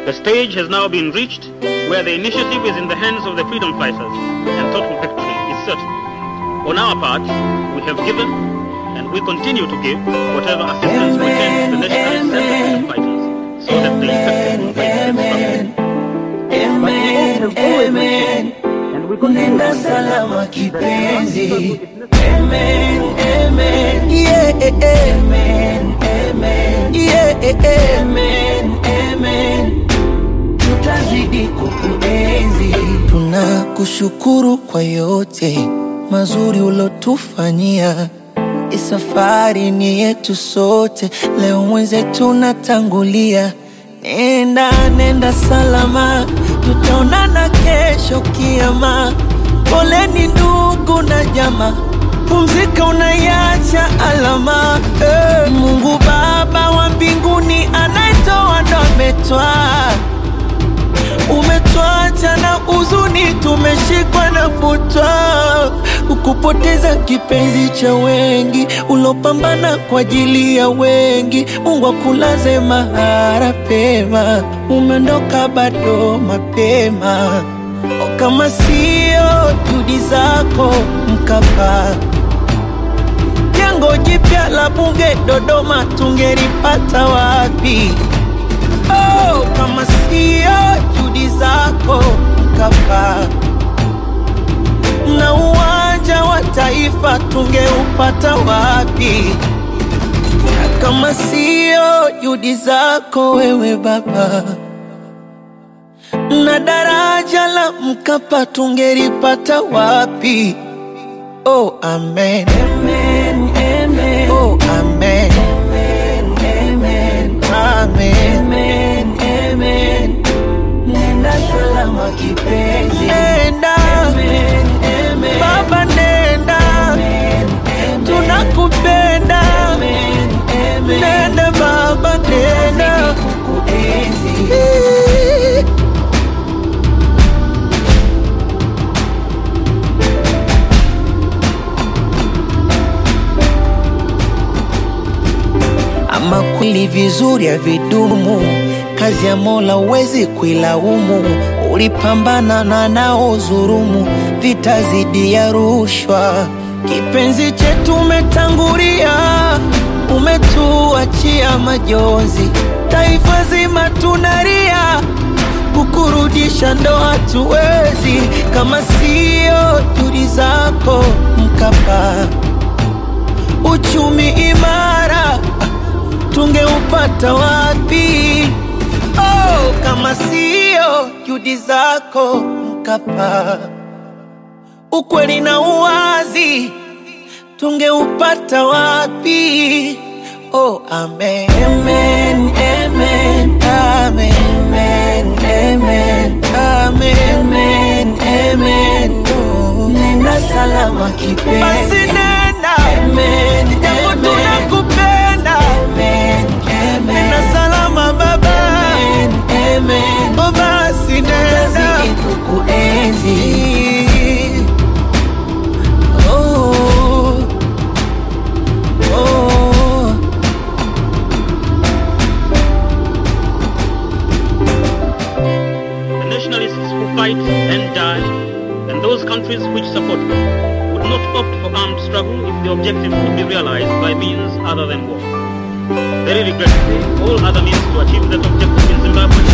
The stage has now been reached where the initiative is in the hands of the freedom fighters and total victory is certain. On our part, we have given and we continue to give whatever assistance we can to the nationalists and the freedom fighters so that the effective fight can stop. Amen, amen. And we continue Nenda to salama kipenzi. Amen, amen. Yeah, amen, amen. Yeah, amen, amen. Tutazidi kukuenzi. Tunakushukuru kwa yote mazuri ulotufanyia. Hii safari ni yetu sote, leo mwenzetu natangulia. Nenda, nenda salama, tutaonana kesho kiama. Poleni ndugu na jamaa, pumzika, unaiacha alama. Eh, Mungu Baba wa mbinguni anayetoa ndo ametwaa umetwacha na huzuni, tumeshikwa na butwa, ukupoteza kipenzi cha wengi, ulopambana kwa ajili ya wengi. Mungu akulaze mahara pema, umeondoka bado mapema. O, kama sio juhudi zako Mkapa, jengo jipya la bunge Dodoma tungelipata wapi? Oh, kama sio juhudi zako Mkapa, na uwanja wa taifa tungeupata wapi? Na kama sio juhudi zako wewe Baba, na daraja la Mkapa tungelipata wapi? Oh, amen. Amen, amen. Oh, amen. Amen, amen. Amen. Amen, amen. Nenda salama kipenzi. Nenda. Amen, amen. Baba nenda. Amen, amen. Tunakupenda. Amen, amen. Nenda baba nenda. Kukuenzi. Ama kweli vizuri havidumu, kazi ya Mola huwezi kuilaumu. Ulipambana na nao dhurumu, vita zidi ya rushwa. Kipenzi chetu umetangulia, umetuachia majonzi, taifa zima tunalia, kukurudisha ndo hatuwezi, kama sio juhudi zako Mkapa uchumi imara tungeupata wapi? Oh, kama sio juhudi zako Mkapa, ukweli na uwazi tungeupata wapi? Oh, amen. Amen, amen, amen, amen, amen, amen, amen, amen. Oh, nenda salama kipenzi. Basi nenda. Amen, japo tunakupenda. Amen, amen. Nenda salama baba. Amen, amen. Oh, basi nenda. kukuenzi. Oh, oh. The nationalists who fight and die, and those countries which support them, would not opt for armed struggle if the objective could be realized by means other than war. Very regrettably, all other means to achieve that objective in Zimbabwe